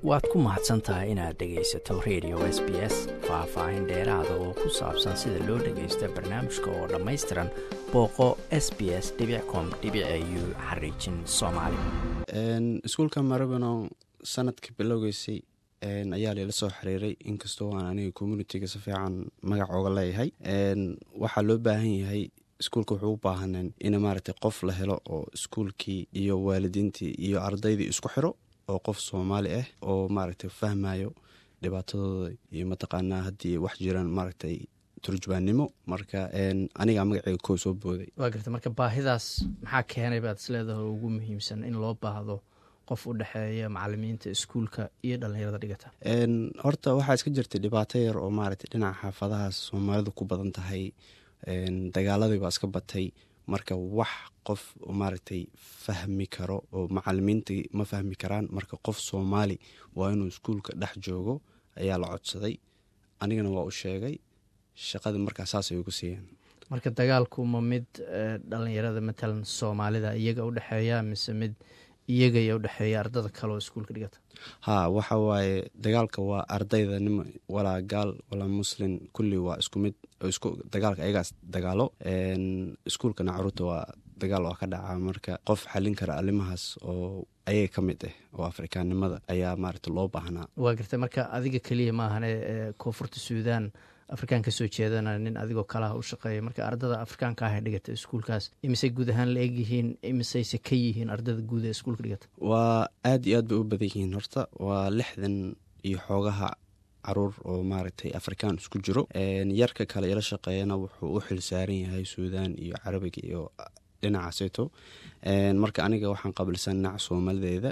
waad ku mahadsan tahay inaad dhegaysato radio s b s faah-faahin dheeraada oo ku saabsan sida loo dhagaysto barnaamijka oo dhammaystiran booqo s b s com u xariijin soomaali iskuulka marabano sanadka bilowgeysay ayaa layla soo xiriiray inkastoo aan aniga communitiga si fiican magac ooga leeyahay waxaa loo baahan yahay iskuulka wuxuu u baahaneen in maaragtay qof la helo oo iskuulkii iyo waalidiintii iyo ardaydii isku xiro oo qof soomaali ah oo maaragtay fahmayo dhibaatadooda iyo mataqaanaa haddii wax jiraan maaragtay turjubaannimo marka anigaa magaceyga koo soo booday waa garta marka baahidaas maxaa keenay baad isleedahay ugu muhiimsan in loo baahdo qof u dhexeeya macalimiinta iskuulka iyo dhallinyarada dhigata horta waxaa iska jirtay dhibaato yar oo maaragtay dhinaca xaafadahaas soomaalidu ku badan tahay dagaaladii baa iska batay marka wax qof maaragtay fahmi karo oo macalimiintii ma fahmi karaan marka qof soomaali waa inuu iskuulka dhex joogo ayaa la codsaday anigana waa u sheegay shaqadii markaa saasay ugu siiyeen marka dagaalku ma mid dhalinyarada matalan soomaalida iyaga udhexeeya mise mid iyagaya udhexeeya ardada kale oo iskuulka dhigata ha waxa waaye dagaalka waa ardayda nim walaa gaal walaa muslin kulli waa isku mid dagaalka ayagaas dagaalo iskuulkana caruurta waa dagaal oo ka dhaca marka qof xalin kara arrimahaas oo ayaga ka mid ah oo afrikaannimada ayaa maaragta loo baahnaa waa gartay marka adiga keliya maahane koonfurta suudaan afrikaan ka soo jeedana nin adigoo kalaha u shaqeeya marka ardada afrikaanka ah ee dhigata iskuulkaas imisey guud ahaan la egyihiin imiseyse ka yihiin ardada guud ee iskuulka dhigata waa aad iyo aad bay u badan yihiin horta waa lixdan iyo xoogaha caruur oo maaragtay afrikaan isku jiro yarka kale ila shaqeeyana wuxuu u xil saaran yahay suudaan iyo carabiga iyo dhinacaaseeto marka aniga waxaan qabilsan dhinaca soomaalideeda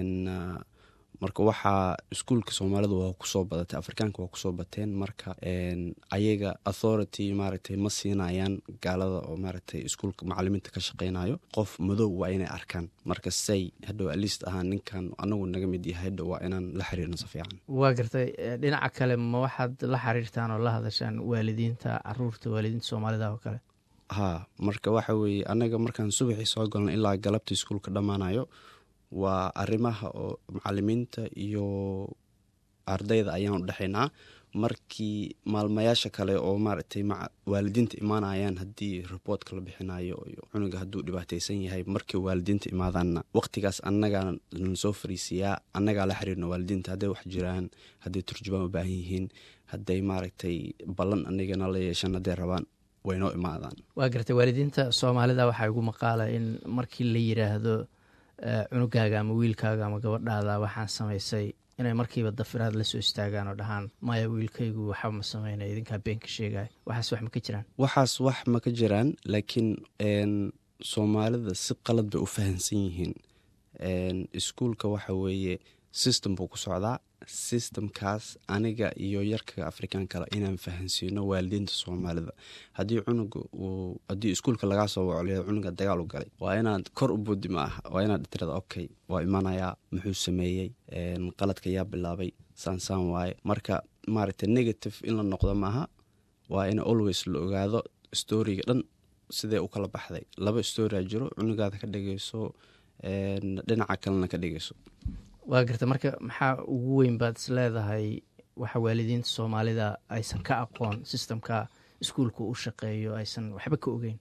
marka waxaa iskuulka soomaalida waa kusoo badatay afrikaanka waa kusoo bateen marka ayaga authority maaragtay ma siinayaan gaalada oo maaragtay iskuulka macalimiinta ka shaqeynayo qof madow waa inay arkaan marka say hadhow alist ahaan ninkan anagu naga mid yahay hadhow waa inaan la xiriirno si fiican waa gartay dhinaca kale ma waxaad la xiriirtaan oo la hadashaan waalidiinta caruurta waalidiinta soomaalida oo kale ha marka waxa weeye anaga markaan subaxii soo galno ilaa galabta iskuulka dhammaanayo waa arrimaha oo macalimiinta iyo ardayda ayaan u dhexaynaa markii maalmayaasha kale oo maaragtay waalidiinta imaanayaan haddii riboortka la bixinayo iyo cunuga hadduu dhibaateysan yahay markii waalidiinta imaadaanna waqtigaas annagaa nala soo fariisiyaa annagaa la xiriirno waalidiinta hadday wax jiraan hadday turjubaan u baahan yihiin hadday maaragtay ballan anigana la yeeshaan hadday rabaan waynoo imaadaan waa gartay waalidiinta soomaalida waxaa igu maqaala in markii la yiraahdo cunugaaga ama wiilkaaga ama gabadhaada waxaan samaysay inay markiiba dafiraad la soo istaagaan oo dhahaan maya wiilkaygu waxba ma sameynay idinkaa beenka sheegaya waxaas wax ma ka jiraan waxaas wax ma ka jiraan laakiin soomaalida si qalad bay u fahamsan yihiin iskuulka waxa weeye system buu ku socdaa systemkaas aniga iyo yarka afrikaan kale inaan fahansiino waalidiinta soomaalida haddii cunuga uu haddii iskuulka lagaa soo wacoliya cunuga dagaal u galay waa inaad kor u boodi ma ah waa inaad tirada okay waa imanayaa muxuu sameeyey qaladka yaa bilaabay saansaan waaye marka maaragtay negative in la noqdo maaha waa in always la ogaado storiga dhan sidee u kala baxday laba storia jiro cunugaada ka dhegeyso dhinaca kalena ka dhegeyso waa garta marka maxaa ugu weyn baad is leedahay waxa waalidiinta soomaalida aysan ka aqoon sistemka iskuulka u shaqeeyo aysan waxba ka ogeyn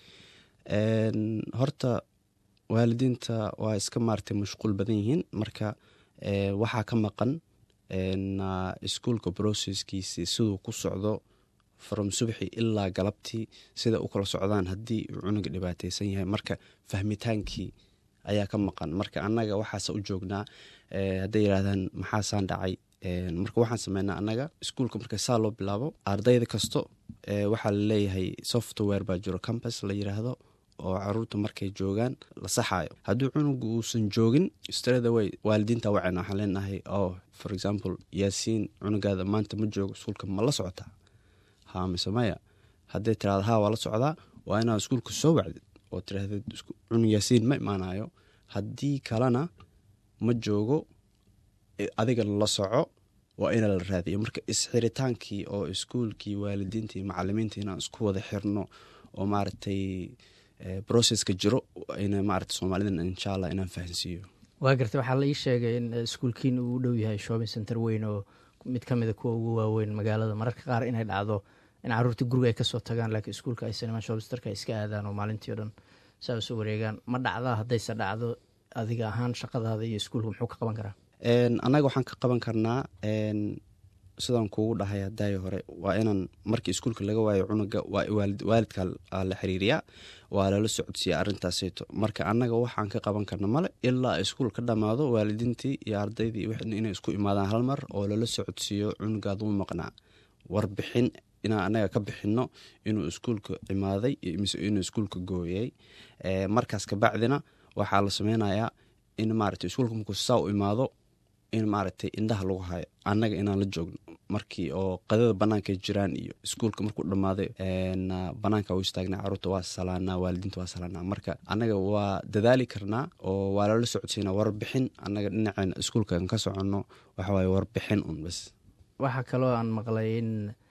horta waalidiinta waa iska maaragtay mashquul badan yihiin marka waxaa ka maqan iskuulka brocesskiisi siduu ku socdo from subaxi ilaa galabtii sida u kala socdaan haddii uu cunuga dhibaateysan yahay marka fahmitaankii ayaa ka maqan marka annaga waxaase u joognaa hadday yidhahdaan maxaasaan dhacay marka waxaan sameynaa annaga iskuulka marka saa loo bilaabo ardayda kasto waxaa laleeyahay software baa jiro campus la yiraahdo oo caruurta markay joogaan la saxayo haddii cunuga uusan joogin stradaway waalidiinta wacen waxaan leenahay oh for example yaasiin cunugaada maanta ma joogo iskuulka ma la socotaa ha mise maya hadday tiraada ha waa la socdaa waa inaad iskuulka soo wacdid oo tiraahdeed cunug yaasiin ma imaanayo haddii kalena ma joogo adigana la soco waa ina la raadiyo marka isxiritaankii oo iskuulkii waalidiintii macalimiintii inaan isku wada xirno oo maaragtay brocesska jiro ina maarata soomaalida insha allah inaan fahansiiyo waa gartay waxaa la ii sheegay in iskuulkiin uu u dhow yahay shopping center weyn oo mid ka mida kuwa ugu waaweyn magaalada mararka qaar inay dhacdo in caruurtii guriga ay kasoo tagaan laakiin iskuulka aysan imaan shopping centerka ay iska aadaan oo maalintii o dhan saa isu wareegaan ma dhacdaa haddayse dhacdo adiga ahaan shaqadaada iyo iskuulka muxuu ka qaban karaa annaga waxaan ka qaban karnaa sidaan kuugu dhahay hadaayo hore waa inaan markii iskuulka laga waayo cunuga waa waalidka la xiriiriyaa waa lala socodsiiya arrintaaseyto marka annaga waxaan ka qaban karna male ilaa iskuul ka dhammaado waalidiintii iyo ardaydii inay isku imaadaan hal mar oo lala socodsiiyo cunugaad u maqnaa warbixin inaan annaga ka bixinno inuu iskuulka imaaday mise inuu iskuulka gooyay markaas kabacdina waxaa la sameynayaa in maarata iskuulka markuu saa u imaado in maaragtay indhaha lagu hayo annaga inaan la joogno markii oo qadada banaanka jiraan iyo iskuulka markuu dhammaaday banaanka u istaagna caruurta waa salaanaa waalidiinta waa salaanaa marka annaga waa dadaali karnaa oo waa lala socodsiinaa warbixin annaga dhinaceena iskuulkan ka soconno waxawaaye warbixin un bas waxaa kaloo aan maqlay in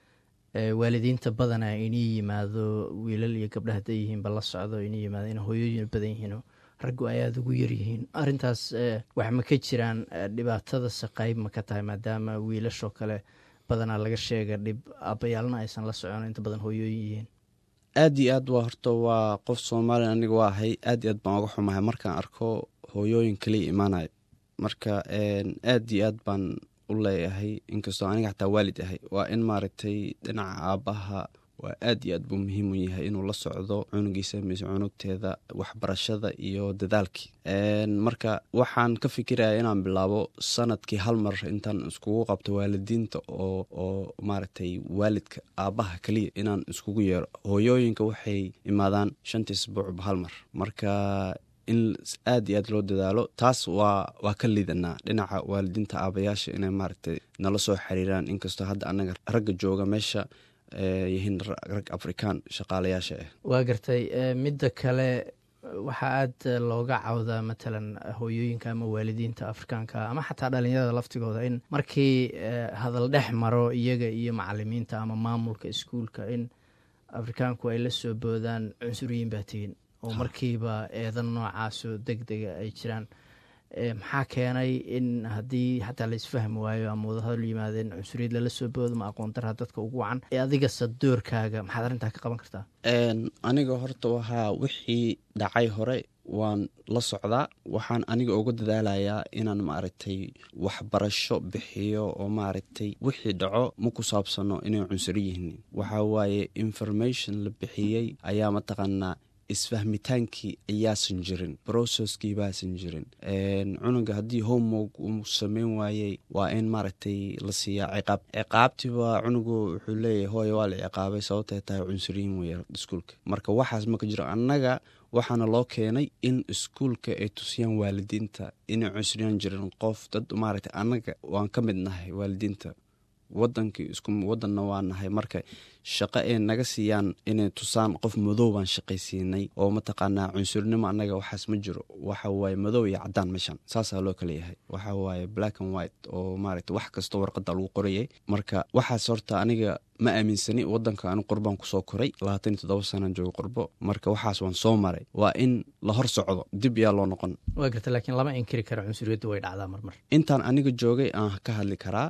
waalidiinta badana inii yimaado wiilal iyo gabdha hadday yihiinba la socdo inii yimaado in hooyooyin badan yihiin raggu ay aada ugu yaryihiin arrintaas wax ma ka jiraan dhibaatadase qayb ma ka tahay maadaama wiilashoo kale badanaa laga sheega dhib abayaalna aysan la socon inta badan hooyooyin yihiin aad iyo aad waa horta waa qof soomaaliya aniga waa ahay aad iyo aad baan uga xumahay markaan arko hooyooyin kaliya imaanayo marka aad iyo aad baan u leeyahay inkastoo aniga xataa waalid ahay waa in maaragtay dhinaca aabbaha waa aad iyo aad buu muhiim u yahay inuu la socdo cunugiisa mise cunugteeda waxbarashada iyo dadaalkii marka waxaan ka fikiraya inaan bilaabo sanadkii hal mar intaan iskugu qabto waalidiinta oo oo maaragtay waalidka aabbaha keliya inaan iskugu yeero hooyooyinka waxay imaadaan shantii isbuucba hal mar marka in aad iyo aad loo dadaalo taas waa waa ka liidanaa dhinaca waalidiinta aabayaasha inay maaragtay nala soo xiriiraan inkastoo hadda annaga ragga jooga meesha yihiin rag afrikaan shaqaalayaasha ah waa gartay midda kale waxaa aada looga cawdaa matalan hooyooyinka ama waalidiinta afrikaanka ama xataa dhalinyarada laftigooda in markii hadal dhex maro iyaga iyo macalimiinta ama maamulka iskuulka in afrikaanku ay la soo boodaan cunsuriyiin baa tihiin oo markiiba eedan noocaasoo deg dega ay jiraan maxaa keenay in haddii xataa la isfahmi waayo ama wadahadal yimaadeen cunsuriyad lala soo boodo ma aqoon darha dadka ugu wacan adigase doorkaaga maxaad arrintaa ka qaban kartaa aniga horta waxaa wixii dhacay hore waan la socdaa waxaan aniga uga dadaalayaa inaan maaragtay waxbarasho bixiyo oo maaragtay wixii dhaco ma ku saabsano inay cunsuri yihiin waxaa waaye information la bixiyey ayaa mataqaanaa isfahmitaankii ayaasan jirin brocesskii baasan jirin cunuga haddii homework uu sameyn waayey waa in maaragtay la siiyaa ciqaab ciqaabtiba cunugu wuxuu leeyahay hooya waa la ciqaabay sababtay tahay cunsuriyin wey iskuulka marka waxaas maka jiro annaga waxaana loo keenay in iskuulka ay tusiyaan waalidiinta inay cunsuriyaan jirin qof dad maaragtay annaga waan ka mid nahay waalidiinta wadankii isku wadanna waa nahay marka shaqo ay naga siiyaan inay tusaan qof madow baan shaqaysiinay oo mataqaanaa cunsurnimo annaga waxaas ma jiro waxa waaye madow iyo cadaan meeshan saasaa loo kala yahay waxa waaye black and white oo maaragta wax kastoo warqada lagu qorayay marka waxaas horta aniga ma aaminsani wadanka anu qurbaan kusoo koray labaatan iyo toddoba sanaan joogo qurbo marka waxaas waan soo maray waa in la hor socdo dib yaa loo noqon waa garta laakiin lama inkiri karo cunsuriyaddu way dhacdaa marmar intaan aniga joogay aan ka hadli karaa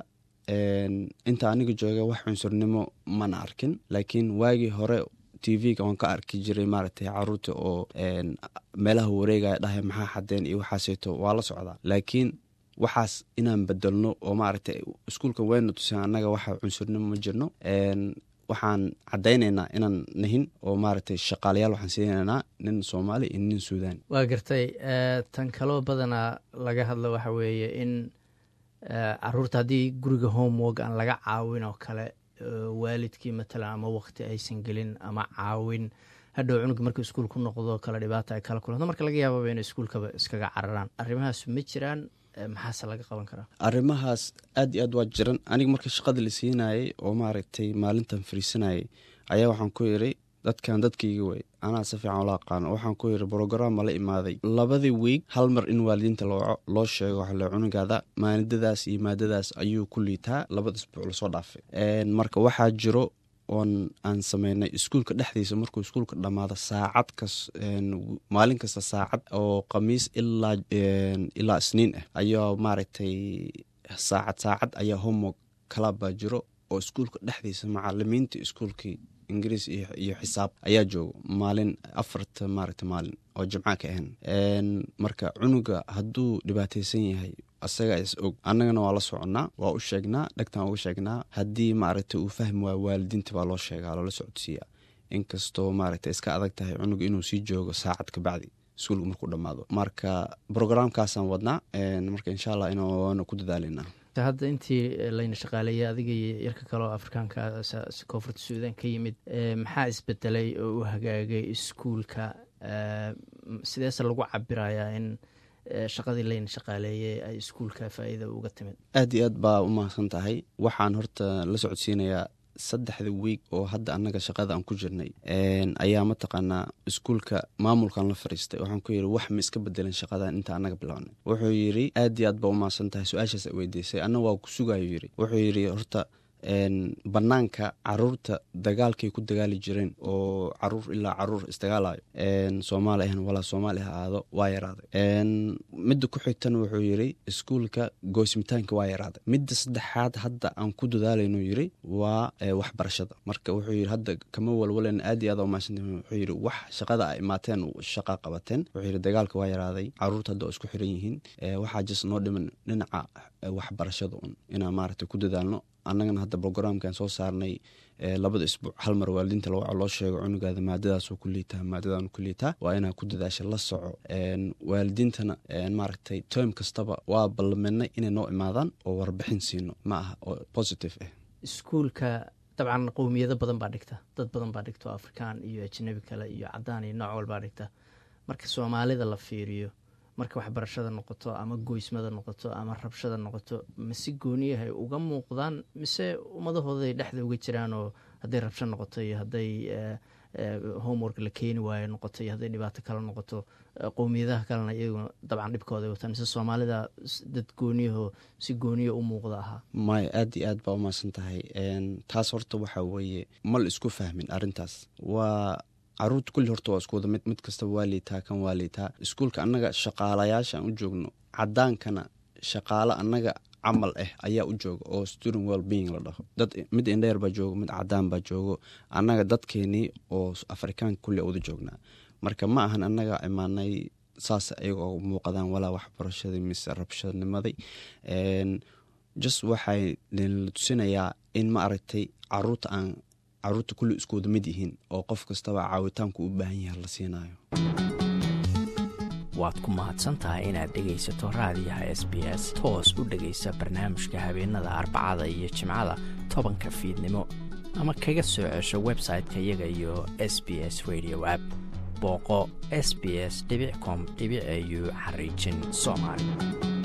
inta aniga jooga wax cunsurnimo mana arkin laakiin waagii hore t v-ga waan ka arki jiray maaragtay caruurta oo meelaha wareegaya dhahay maxaa xadeen iyo waxaaseeto waa la socdaa laakiin waxaas inaan bedelno oo maaragtay iskuulka wayna tuseen annaga waxa cunsurnimo ma jirno waxaan caddaynaynaa inaan nahin oo maaragtay shaqaalayaal waxaan siinaynaa nin soomaali iyo nin suudaan waa gartay tan kaloo badanaa laga hadlo waxa weeye in caruurta haddii guriga homework aan laga caawin oo kale waalidkii matalan ama waqti aysan gelin ama caawin hadhow cunuga markuu iskuul ku noqdo kale dhibaata ay kala kulanto marka laga yaababa inay iskuulkaba iskaga cararaan arrimahaas ma jiraan maxaase laga qaban karaa arrimahaas aad iyo aad waa jiran aniga marka shaqada la siinayay oo maaragtay maalintan fariisanayay ayaa waxaan ku yiri dadkan dadkayga wey anaa si fiican ula aqaano waxaan ku yiri brogramma la imaaday labadii wiig hal mar in waalidiinta loo sheego waxale cunugaada maadadaas iyo maadadaas ayuu ku liitaa labada isbuuc lasoo dhaafay marka waxaa jiro oon aan sameynay iskuulka dhexdiisa markuu iskuulka dhammaado saacad kas maalin kasta saacad oo khamiis ilaa ilaa isniin ah ayaa maaragtay saacad saacad ayaa homework kalabaa jiro oo iskuulka dhexdiisa macalimiinta iskuulkii ingiriis iyo xisaab ayaa jooga maalin afarta maaragta maalin oo jimca ka ahan marka cunuga hadduu dhibaateysan yahay asaga is og annagana waa la soconnaa waa u sheegnaa dhegtaan uga sheegnaa haddii maaragta uu fahmi waayo waalidiinta baa loo sheegaa loola socodsiiya inkastoo maaragta iska adag tahay cunuga inuu sii joogo saacad ka bacdi iskuulka markuu dhammaado marka brograamkaasaan wadnaa marka insha allah inaana ku dadaalina hadda intii layna shaqaaleeyay adiga iyo yarka kale oo afrikaanka koonfurta suudan ka yimid maxaa isbedelay oo u hagaagay iskuulka sideese lagu cabirayaa in shaqadii layna shaqaaleeyey ay iskuulka faa-iida uga timid aad iyo aad baa u mahadsan tahay waxaan horta la socodsiinayaa saddexda wiig oo hadda annaga shaqada aan ku jirnay ayaa mataqaanaa iskuulka maamulkan la fariistay waxaan ku yidhi wax ma iska bedelan shaqadan inta annaga bilownay wuxuu yidhi aad iyo aad baa u mahadsan tahay su-aashaas a weydiisay anna waa ku sugayo yidhi wuxuu yidhi horta banaanka caruurta dagaalkay ku dagaali jireen oo caruur ilaa caruur isdagaalayo soomaali ahan walaa soomaali ha aado waa yaraaday midda ku xigtana wuxuu yidhi iskuulka goosimitaanka waa yaraaday midda saddexaad hadda aan ku dadaalaynu yidhi waa waxbarashada marka wuxuu yidhi hadda kama walwalen aad iyo aad umaasanta wuxuu yidhi wax shaqada a imaateen shaqa qabateen wuxuu yidhi dagaalka waa yaraaday caruurta hadda oo isku xiran yihiin waxaa jis noo dhiman dhinaca waxbarashada un inaan maaragta ku dadaalno annagana hadda brograamkan soo saarnay labada isbuuc hal mar waalidiinta loo sheego cunugaada maadadaasoo ku liitaa maadadan ku liitaa waa inaa ku dadaasha la soco waalidiintana maaragtay term kastaba waa ballameennay inay noo imaadaan oo warbixin siino ma aha oo positive ah iskuulka dabcan qowmiyado badan baa dhigta dad badan baa dhigta oo afrikaan iyo ajnabi kale iyo cadaan iyo nooc walbaa dhigta marka soomaalida la fiiriyo marka waxbarashada noqoto ama goysmada noqoto ama rabshada noqoto mase gooniyahay uga muuqdaan mise ummadahooday dhexda uga jiraan oo hadday rabsho noqoto iyo hadday homework la keeni waayo noqoto iyo hadday dhibaato kale noqoto qowmiyadaha kalena iyaguna dabcan dhibkooda ay wataan mise soomaalida dad gooniyaho si gooniya u muuqda ahaa maya aad iyo aad baa umaasan tahay taas horta waxaa weeye mal isku fahmin arrintaas waa caruurta kulli horta waa isku wada mid mid kastaba waa liitaa kan waa liitaa iskuulka annaga shaqaalayaasha aan u joogno cadaankana shaqaalo annaga camal ah ayaa u jooga oo student well being la dhaho dad mid indheer baa joogo mid cadaan baa joogo annaga dadkeenii oo afrikaanka kulli wada joognaa marka ma ahan annaga imaanay saas ayaga oo muuqadaan walaa waxbarashadii mise rabshadnimaday just waxay la tusinayaa in ma aragtay caruurta aan caruurta kulli isku wada mid yihiin oo qof kastaba caawitaanku u baahan yahay la siinayo waad ku mahadsantahay inaad dhegaysato raadiyaha s b s toos u dhegaysa barnaamijka habeenada arbacada iyo jimcada tobanka fiidnimo ama kaga soo cesho website-ka iyaga iyo s b s radio app booqo s b s com au xariijin soomaali